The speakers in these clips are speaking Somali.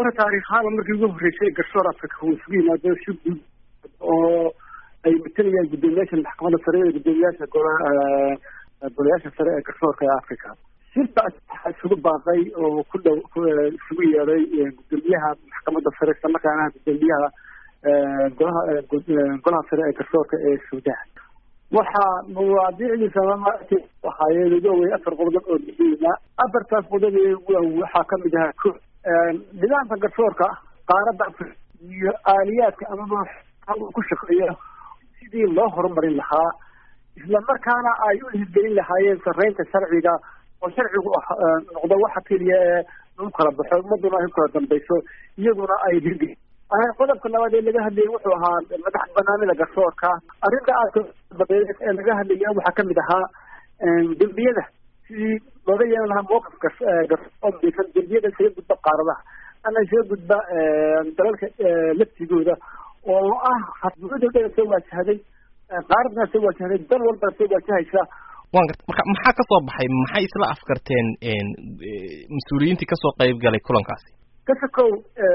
hore taariikhaaba markii ugu horreysay garsoor africa uu isugu yimaado si guud oo ay matalayaan guddoomiyaasha maxkamadda sare ee guddoomiyaasha gola golayaasha sare ee garsoorka ee africa shirkaas waxaa isugu baaqay oo ku dhow isugu yeeday guddoomiyaha maxkamadda sare isla markaana guddoomiyaha golaha golaha sare ee garsoorka ee suudaan waxaa mawaadiicdiisa ahaayeen ugu wey afar qodob oo muhiima afartaas qodob waxaa kamid ahaa ko nidaamka garsoorka qaaradda afrika iyo aaliyaadka amaba ku shaqeeya sidii loo horumarin lahaa isla markaana ay u hirgelin lahaayeen sareynta sharciga oo sharcigu noqdo waxa keliya ee lagu kala baxo ummaduna ay ku kala dambayso iyaguna ay hirgelin qodobka labaad ee laga hadlayay wuxuu ahaa madax banaanida garsoorka arrinta aadka badeed ee laga hadlaya waxaa kamid ahaa dembiyada sidii looga yeelan lahaa mowqif garsoor dembiyada isaga gudba qaaradaha ama isaga gudba dalalka laftigooda oo ah hadbuuda soo waajahday qaaradna soo waajahday dal walbana soo waajahaysa wan garta marka maxaa kasoo baxay maxay isla afkarteen mas-uuliyiintii kasoo qayb galay kulankaasi kasakow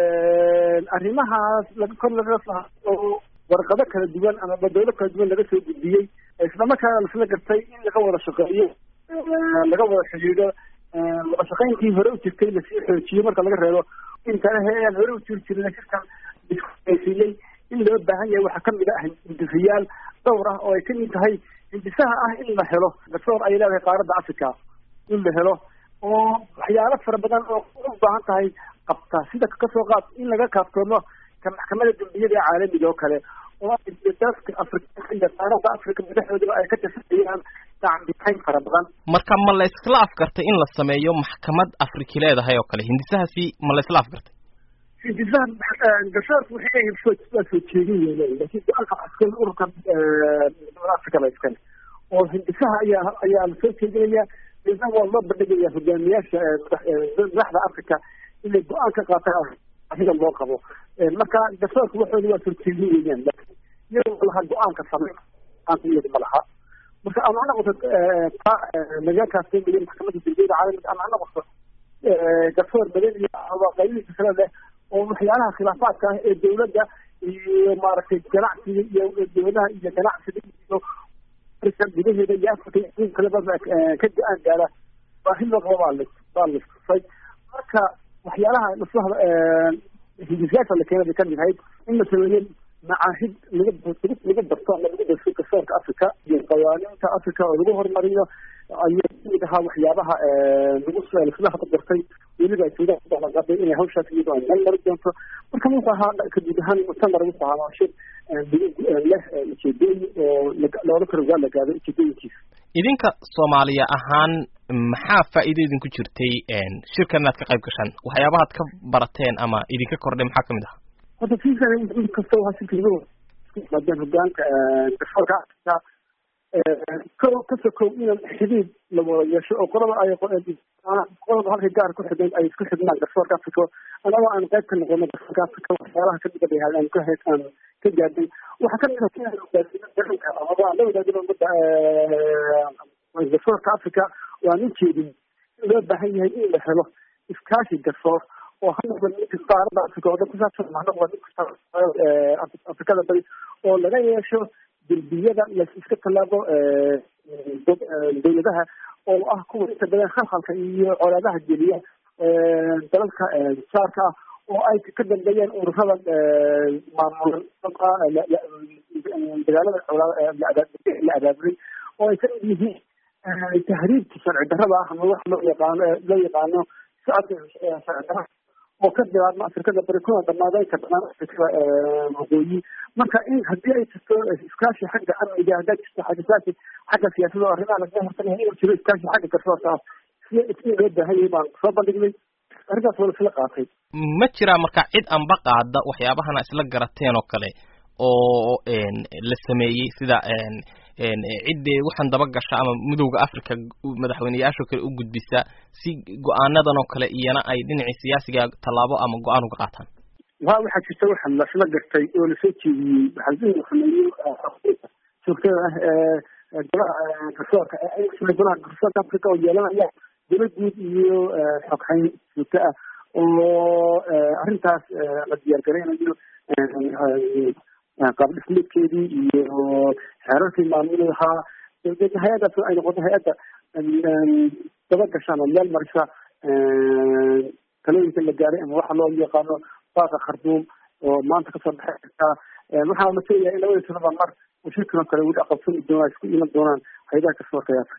arrimahaas laga kor laga oo warqado kala duwan ama badoodo kala duwan laga soo gudbiyey islamarkaana lasla gartay in laga wada shaqeeyo laga wada xidhiidho wada shaqayntii hore u jirtay lasii xoojiyo marka laga reebo intanahe aan hore u jiri jirin shirkan iskuaysiiyey in loo baahan yahay waxaa kamid ah hindisayaal dhowr ah oo ay kamid tahay hindisaha ah in la helo garsoor ay leedahay qaaradda africa in la helo oo waxyaalo fara badan oo u baahan tahay qabta sida kasoo qaad in laga kaaftoomo ka maxkamada dembiyada ee caalamiga oo kale oo dalka afrikaanka iyo qaaradda africa madaxdoodaba ay ka tirsanayaan dacambitayn fara badan marka ma la iskla afgartay in la sameeyo maxkamad afriki leedahay oo kale hindisahaasi ma la isla afgartay hindisaha garsoorka waxay leeyihin soo waa soo jeedin weyn laakiin go-aanka askal ururka midnimada africa la iskale oo hindisaha ayaa ayaa la soo jeedinaya isna waa loo bandhigaya hogaamiyaasha madaxda africa inay go-aan ka qaataan adiga loo qabo marka garsoorka waxooda waa soo jeedin weeyaan laakiin iyagoo lahaa go-aanka samey go-aanka iyada ma laha marka ama ha noqoto ta laga kaafteemayo maxkamadda dembiyada caalamiga ama ha noqoto garsoor badan iyo qaybihiisa kale leh oo waxyaalaha khilaafaadka ah ee dawladda iyo maaragtay ganacsiga iyo dawladaha iyo ganacsiga iyo gudaheeda iyo afrika iyo kaleba ka go-aan gaara baahi loo qabo baa baa listusay marka waxyaalaha lasoo hindisayaasha la keenay bay kamid ahayd in la sameeyo macaahid laga laga barto ama lagu darso garsoorka africa iyo qawaaniinta africa oo lagu horumariyo ayaa kamid ahaa waxyaabaha lagu lasla habargartay weliba ay suudaan ku ballanqaaday inay hawshaas iyadoo ay meel mari doonto marka wuxuu ahaa kaguud ahaan muctamar wuxuu ahaa shir leh ujeedooyin oo loola kala waa la gaado ujeedooyinkiisa idinka soomaaliya ahaan maxaa faa'iido idinku jirtay shirkan inaad ka qayb gashaan waxyaabahaad ka barateen ama idinka kordhay maxaa kamid aha horta fiisan inkasta waa shirka lagu yimaadeen hogaanka garsoorka africa ko kasoo kow inaan xidhiid la wada yeesho oo qolaba ay qolaba halka gaar ku xidhan ay isku xidhnaan garsoorka africa anagoo aan qayb ka noqono garsoorka africa waxyaalaha kamid a bay ahayd aan ka he aan ka gaadhay waxaa kamid ah inaan hogaasino daranka amaba aan la wadaagino umada garsoorka africa oo aan ujeedin in loo baahan yahay in la helo iskaashi garsoor oo ha noqda mid kasta qaaradda africa oo dhan kusaabsan ha noqda mid kasta afrikada bari oo laga yeesho derbiyada la iska tallaabo dawladaha oo ah kuwa inta badan khalkhalka iyo colaadaha geliya dalalka jaarka ah oo ay ka dambeeyeen ururada maamulan dagaalada la abaabulay oo ay kamid yihiin tahriibka sharci darrada ah ama wax loo yaqaano loo yaqaano socodka sharci darrada oo ka bilaabma afrikada bari kuna dhamaada inta badan afrikada waqooyi marka in haddii ay jirto iskaashi xagga amniga haddaa jirto xagga xagga siyaasada oo arrimaha lagaga hortagaya inuu jiro iskaashi xagga garsoorka ah si si loo baahan yahay baan soo bandhignay arrintaas waa isla qaatay ma jiraa marka cid anba qaada waxyaabahana isla garateen oo kale oo la sameeyey sida ciddee waxaan daba gasha ama midowda africa madaxweyneyaashoo kale u gudbisa si go-aanadan oo kale iyana ay dhinacii siyaasiga tallaabo ama go-aan uga qaataan wa waxaa jirta waxaa lasla gartay oo lasoo jeediyey waxaa sameeyey joogtada ah ee golaha garsoorka golaha garsoorka africa oo yeelanaya dala guud iyo xogxayn joogto ah oo arrintaas la diyaargaraynayo qaab dhismeedkeedii iyo xeerarkii maamuli lahaa dabeedna hay-addaas ay noqoto hay-adda daba gashaan oo meel marisa talooyinka la gaaray ama waxa loo yaqaano baaqa kharduum oo maanta kasoo baxay kartaa waxaa la filayaa in labada sanaba mar shirkan oo kale weli aqabsan doonaa isku iman doonaan hay-adaha kasoo qiyaasa